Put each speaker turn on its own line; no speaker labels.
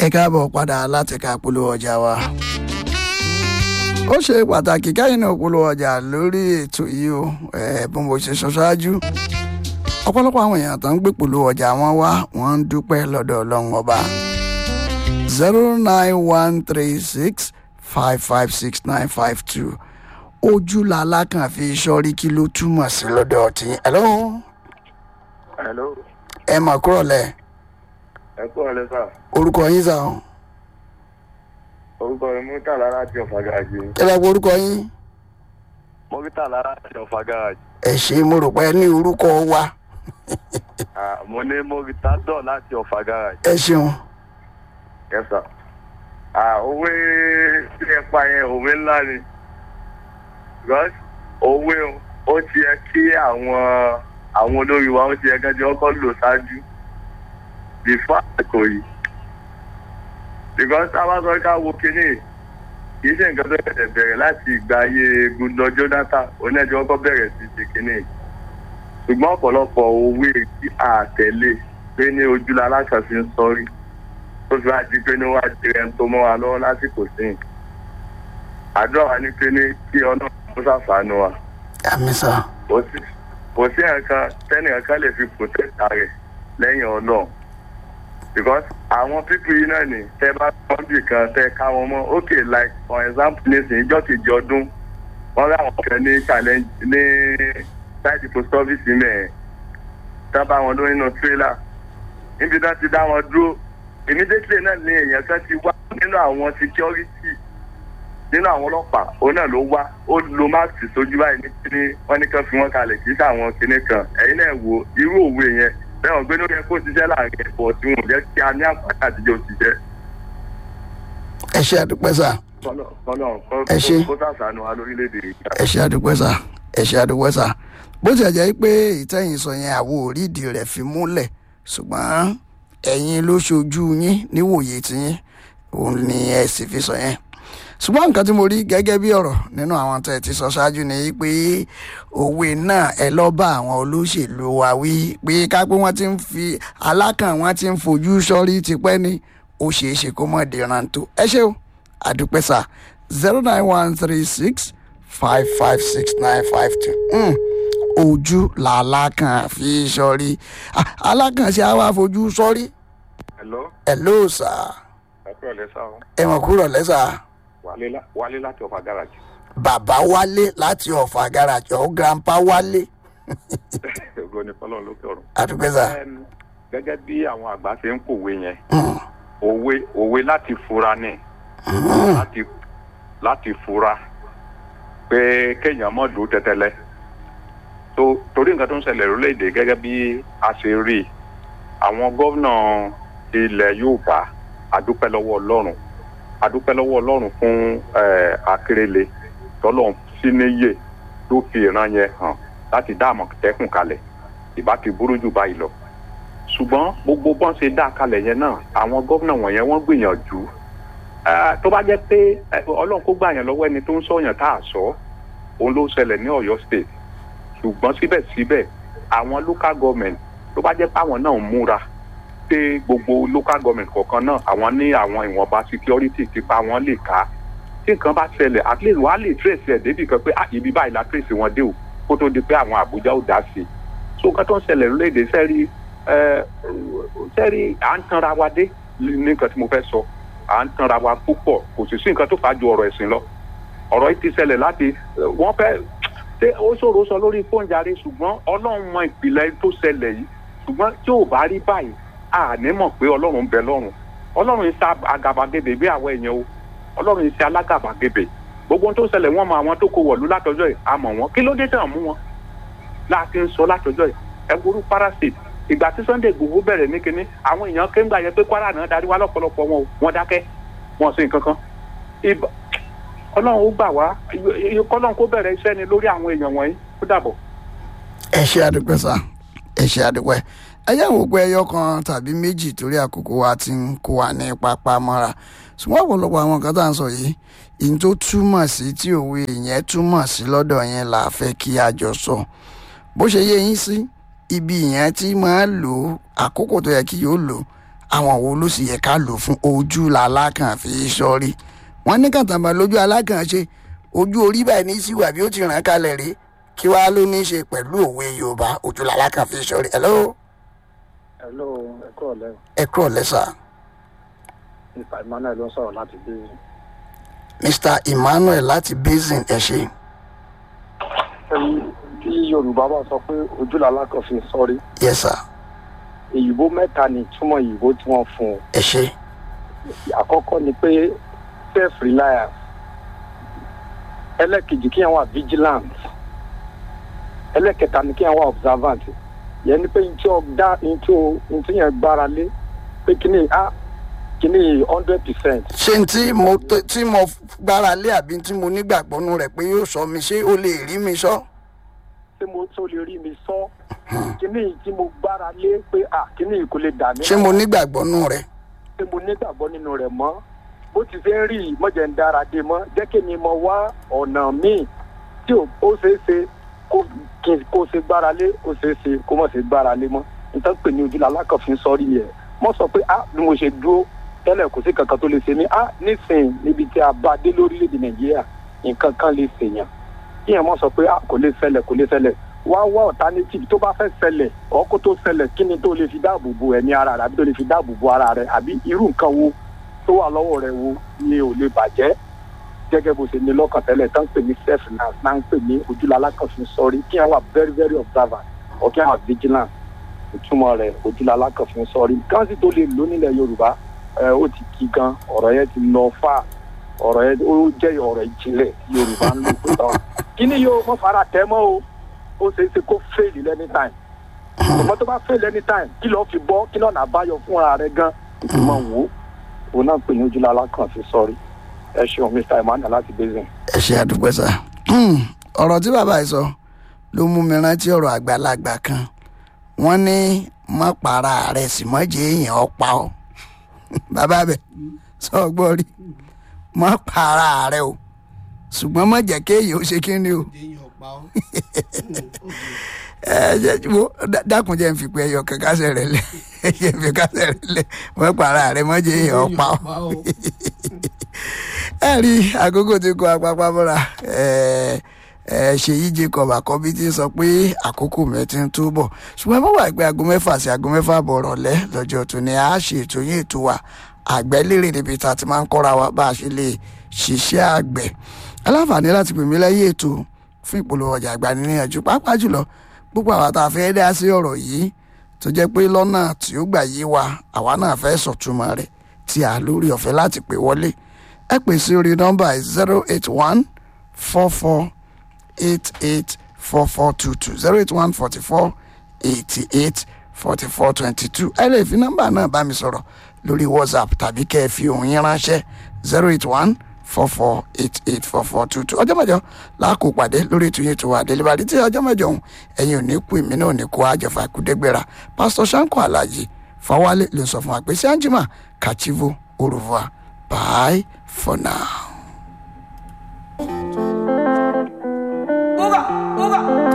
ẹ káàbọ̀ padà láti ká polówó ọjà wa. ó ṣe pàtàkì káyìn náà polówó ọjà lórí ètò yìí o bí mo ṣe sọ ṣáájú ọ̀pọ̀lọpọ̀ àwọn èèyàn tó ń gbé polówó ọjà wọn wá wọ́n ń dúpẹ́ lọ́dọ̀ ọlọ́run ọba zero nine one three six five five six nine five two ojú làlá kan fi sọrí kí ló túmọ̀ sí lọ́dọ̀ tí hello
hello
ẹ mà kúrọ̀ lẹ̀
ẹ kú ọ̀lẹ́ sà
orúkọ yín sà ọ́
orúkọ mi murtala láti ọ̀fà garaji
kí lẹ́ pọ̀ orúkọ yín
murtala láti ọ̀fà garaji
ẹ ṣe mo rò pé ẹ ní orúkọ wa
Ah, mo ní moritadọ láti ọ̀fà garaji
ẹ ṣeun
yes sir Ah, òwe tí ẹ pa yẹn òwe ńlá ni because òwe ó ti yẹ kí àwọn àwọn olórí wa ó ti yẹ kẹ́jọ́ ọkọ̀ lò ṣáájú before àsìkò yìí because táwa sọ ká wo kínní kì í ṣe nǹkan tó ṣẹ̀ṣẹ̀ bẹ̀rẹ̀ láti ìgbà ayé gundọ jonathan onídàájọ́ ọkọ̀ bẹ̀rẹ̀ sí ṣe kínní ṣùgbọ́n ọ̀pọ̀lọpọ̀ òwe tí a tẹ̀lé pé ní ojúlá aláṣà fi ń sọrí tó fi wá di pé ní wá di ẹni tó mọ́ wa lọ́wọ́ lásìkò sí i àdúrà wa ní pé ní kí ọlọ́run tó ṣàfàánú wa
àmì sà
kò sí kò sí nǹkan tẹ́nìkan kan lè fi protect rẹ̀ lẹ́yìn ọlọ́run because àwọn pípì yìí náà ní tẹ́ bá wọ́n bì kan tẹ́ ká wọn mọ́ ok like for example nísìnyí ìjọ́ kejì ọdún wọ́n rí àwọn kan ní challenge ní side post office mẹ́ẹ̀ tán bá wọn lórí inú trailer níbi tán ti dá wọn dúró immediately náà ní èèyàn kan ti wá nínú àwọn security nínú àwọn ọlọ́pàá òun náà ló wá ó lo máàkì sójú báyìí ní kíní wọ́n ní kán fi wọ́n kalẹ̀ kì í sàwọn kinní kan ẹ̀yin náà wo irú òwe yẹn bẹ́ẹ̀ wọ́n gbé lórí ẹ̀ kó ṣiṣẹ́ láàrin ẹ̀fọ́ tí wọn ò jẹ́ kí a ní àǹfààní àtijọ́ òṣìṣẹ́.
ẹ ṣe àdúpẹ́ sà
kọ́lọ̀ kọ́lọ̀
Ẹ ṣé.
kó sàṣàánú wa lórílẹ̀‐èdè yìí.
ẹ ṣe àdúpẹ́ sà ẹ ṣe àdúpẹ́ sà bó ti jẹ́ pé ìtẹ̀yìn sọ yẹn àwo orídìí rẹ̀ fi múlẹ̀ ṣùgbọ́n ẹ̀yin ló ṣojú yín níwòye tiyín òun ni ẹ sì fi sọ yẹn ṣùgbọ́n nǹkan tí mo rí gẹ́gẹ́ bí ọ̀rọ̀ nínú àwọn tẹ̀ ti sọ ṣáájú ni pé òwe náà ẹ lọ́ bá àwọn olóṣèlú wa wí pé ká pé wọ́n ti ń fi alákàn wọ́n ti ń fojú sọ́rí tipẹ́ ni ó ṣeé ṣe kó mọ̀ dìran tó ẹ ṣé o àdúpẹ́ sà zero nine one three six five five six nine five two ojú làlákàn fi sọ́rí Ah, alákàn ṣe àwa fojú sọ́rí
hello
ẹ̀ ló sà
ẹ kúrò lẹ́sà o
ẹ̀wọ̀n kúrọ̀ lẹ́sà
wálé láti ọ̀fà gáràjì.
bàbá wálé láti ọ̀fà gáràjì ọ̀ grandpa wálé
ògo ni fọlọ́run lókè ọ̀run.
àdúpẹ́ sà
Em, gẹ́gẹ́ bí àwọn àgbà ṣe ń kòwe yẹn
Mm,
òwe òwe láti fura ni
mm,
láti láti fura pé kéèyàn mọ̀ dùn tẹ́tẹ́lẹ́ tó torí nǹkan tó ń ṣẹlẹ̀ lórílẹ̀‐èdè gẹ́gẹ́ bí a ṣe rí i àwọn gómìnà ilẹ̀ Yorùbá adúpẹ́ lọ́wọ́ Ọlọ́run adúpẹ́ lọ́wọ́ Ọlọ́run fún eh, Akérèlé tọ́lọ̀ sí níyè tó fi ìran yẹn hàn láti dá Àmọ̀tẹ́kùn kalẹ̀ ìbá ti burú jù báyìí lọ ṣùgbọ́n gbogbo bọ́n ṣe dá kalẹ̀ yẹn náà àwọn gómìnà wọ̀nyẹn wọ́n gbìyànjú Eh, tó bá jẹ́ pé eh, Ọlọ́run kó gbà yẹn lọ́wọ́ ẹni tó ń sọ̀yàn tá a sọ òun ló ṣẹlẹ̀ ní Ọ̀yọ́ state ṣùgbọ́n síbẹ̀síbẹ̀ àwọn local government tó bá jẹ́ pé àwọn náà ń múra pé gbogbo local government kọ̀ọ̀kan náà àwọn ní àwọn ìwọ̀nba security tipa wọn lè ká tí nǹkan bá ṣẹlẹ̀ at least wàá lè trace ẹ̀ débì kan pé ah ibi báyìí la trace wọn dé o kó tó di pé àwọn Àbújá ò dá sí i so nǹkan tó ń ṣẹlẹ̀ lórílẹ̀‐èdè sẹ́rí sẹ́rí à ń tanra wa dé ní nǹkan tí mo fẹ́ sọ à ń tanra wa púpọ̀ kò sì sí nǹkan tó fà á ju ọ̀rọ̀ ẹ̀sìn lọ ọ̀rọ̀ yìí ti ṣẹlẹ̀ láti wọ́n fẹ́ ṣé ó ṣòro sọ lórí fóònù jàre ṣùgbọ́n ọlọ́run mọ ìpìlẹ̀ tó ṣẹlẹ̀ yìí ṣùgbọ́n tí ò bá rí báyìí a ní mọ̀ pé ọlọ́run ń bẹ lọ́run ọlọ́run ń ṣe àgàbàgebè bí àwọn èèyàn o ọlọ́run ń ṣe alágàbàgebè gbogbo ohun tó ṣẹlẹ̀ wọ́n mọ àwọn tó kó wọ̀lú látọjọ́ yìí a mọ̀ wọ́n kí ló dé tàn mú wọn láti ń sọ látọjọ́ yìí ẹ worú parasite ìgbà tí Sunday Igboho bẹ̀rẹ̀ ní kinní àwọn èèyàn kéńgbà yẹ pé Kwara náà darí wá lọ́pọ̀lọpọ̀ wọn o wọ́n dákẹ́ wọn sì nǹkan kan Ìbà- ọlọ́run ó gbà wá kọ́lọ́run kó bẹ̀rẹ̀ iṣẹ́ ni lórí àwọn èèyàn wọ̀nyí ó dàbọ̀.
ẹ ṣe àdúpẹ́ sà ẹ ṣe àdúpẹ́ ẹ yẹ wò pé ẹyọ kan tàbí méjì torí àkókò wa ti ń kó wa ní pápá mọ́ra ṣùgbọ́n ọ̀pọ̀lọpọ̀ àwọn nǹkan tá à ń sọ yìí ìyẹn tó túmọ̀ sí tí òwe yẹn túmọ̀ sí lọ́dọ̀ yẹn là á fẹ́ kí a jọ sọ bó ṣe yé yín sí ibi yẹn tí máa lò ó àkókò tó yẹ kí yóò lò àwọn wo ló sì yẹ ká lò fún ojú làlákàn fi sọrí wọn ní kàtàmbà lójú alákàn ṣe ojú orí báyìí ní síwà bí ó ti ràn kalẹ̀ rí kí wàá ló ní í ṣe pẹ̀lú òwe yorùbá ojú làlákàn fi sọrí hello
hello ẹ kúrò lẹ́yìn
ẹ kúrò lẹ́sà
mr emmanuel ló ń sọ̀rọ̀ láti bí
mr emmanuel láti basin ẹ ṣe
ẹ̀yìn tí yorùbá bá sọ pé ojúlàlá kan fi sọrí
yes sir
èyìnbó mẹ́ta ni ìtumọ̀ èyìnbó tí wọ́n fún un
ẹ ṣe
àkọ́kọ́ ni pé self reliance ẹlẹ́kejì kí yẹn wà vigilant ẹlẹ́kẹta ni kí yẹn wà observant yẹn ni pé n tí o dá n tí o n tí yẹn gbára lé pé kíní a kíní hundred percent
ṣé n tí mo tí mo gbára lé àbí tí mo nígbàgbọ́ nú rẹ̀ pé yóò sọ mi ṣé o lè rí mi sọ.
ṣé mo tó lè rí mi sọ kíní tí mo gbára lé pé a kíní kò lè dà mí.
ṣé mo nígbàgbọ́ nú rẹ̀.
ṣé mo nígbàgbọ́ nínú rẹ̀ mọ́ bó ti fẹ́ rí mọ́jẹ̀ ń dára dé mọ́ jẹ́ kí mi mọ wá ọ̀nà míì tí ó ṣeé ṣe kó kó ṣe gbára lé ó ṣeé ṣe kó mọ̀ ṣe gbára lé mọ́ nítorí pé ní ojúlá alákànfin sọ́rí yẹn mọ́ sọ pé ah bí mo ṣe dúró tẹ́lẹ̀ kò sí kankan tó lè ṣe mí ah nísìnyí níbi tí a bá dé lórílẹ̀‐èdè nàìjíríà nǹkan kan lè ṣèyàn kí yẹn mọ́ sọ pé ah kò lè ṣẹlẹ̀ kò lè ṣẹlẹ̀ wá wá alternative tó bá fẹ́ ṣẹlẹ̀ ọkọ̀ tó ṣẹlẹ̀ kí ni tó lè fi dáàbò bo ẹ̀mí ara rẹ̀ àbí tó lè fi dáàbò bo ara rẹ̀ àbí irú nǹkan wo tó wà lọ́wọ́ rẹ̀ wo ni ò lè bàjẹ́ gẹ́gẹ́ bó ṣe ní lọ́kàn tẹ́lẹ̀ tán ń pè ní self finance náà ń pè ní ojúlala kan fi sọrí kí wọ́n wà very very observant or kí wọ́n wà vigilant ìtumọ̀ rẹ̀ ojúlala kan fi sọrí káńsì tó lè lò nílẹ̀ yorùbá ẹ ó ti kí gan ọ̀rọ̀ yẹn ti lọ fà ọ̀rọ̀ yẹn ó jẹ́ ọ̀rọ̀ ìjìnlẹ̀ yorùbá ń lò pé tán kí ni yóò mọ̀ fara tẹ́ mọ́ o ó ṣeé ṣe kó fail anytime ọmọ tó bá fail anytime kí lọ́ọ́ fi bọ́ kí lọ́ọ́ àbáyọ fúnra rẹ̀ gan ìtumọ̀ wò ó òun náà pè ní ojúlala kan fi sọrí ẹ ṣeun mr emmanuel láti basin.
ẹ ṣe àdúpẹ́ sá ọ̀rọ̀ tí bàbá yìí sọ ló mú mi rántí ọ̀rọ̀ àgbàlagbà kan wọ́n ní má para rẹ̀ sì mọ́ jẹ́ èèyàn ọ̀pá ọ́ bàbá bẹ̀ sọ gbọ́ rí má para rẹ̀ o ṣùgbọ́n má jẹ́ kéèyàn ó ṣe kí ni o ẹ jẹ́ wo dákun jẹ́ n fi pé ẹyọ kan kásẹ̀ rẹ̀ lẹ̀ ẹ jẹ́ n fi kásẹ̀ rẹ̀ lẹ̀ má para rẹ̀ mọ́ jẹ́ èèyàn ọ̀pá ọ́ ẹ rí àkókò tí kò apapá mọ́ra ṣèyí jacob àkọ́bí ti sọ pé àkókò mẹ́tí ń túbọ̀ ṣùgbọ́n mo wà pé aago mẹ́fà sí aago mẹ́fà bọ̀ rọ̀lẹ́ lọ́jọ́ tó ní a ṣe ètò yín ètò wa àgbẹ̀ lérè níbi tá a ti máa ń kọ́ra wa bá a ṣe lè ṣiṣẹ́ àgbẹ̀ aláǹfààní láti pè mí lẹ́yìn ètò fún ìpolówó ọjà àgbà níyànjú pàápàá jùlọ gbogbo àwọn tá a fẹ́ dá sí ọ̀rọ̀ yìí tó jẹ́ pé lọ́nà tí ó gbà yé wa àwa náà fẹ́ sọ̀túnmọ́ rẹ̀ tí a lórí ọ̀fẹ́ láti pè wọlé ẹ pè sí orí nọ́mbà zero eight one four four eight eight four four two two zero eight one forty four eighty eight forty four twenty two ẹ lè fi nọ́mbà náà bá mi sọ̀rọ̀ lórí whatsapp tàbí kẹ́ ẹ fi òun yín ránṣẹ́ zero eight one four four eight eight four four two two ọjọ́ mẹ́jọ láàkó pàdé lórí ètò yẹn tó wà délébàdí tí ọjọ́ mẹ́jọ ọ̀hún ẹ̀yin ò ní kú èmi náà ò ní kú àjọfà kúdẹ́gbẹ̀rà pásítọ̀ sanko alájí fọwálé ló sọ fún wa pé sí anjima kachivo oruva bye for now.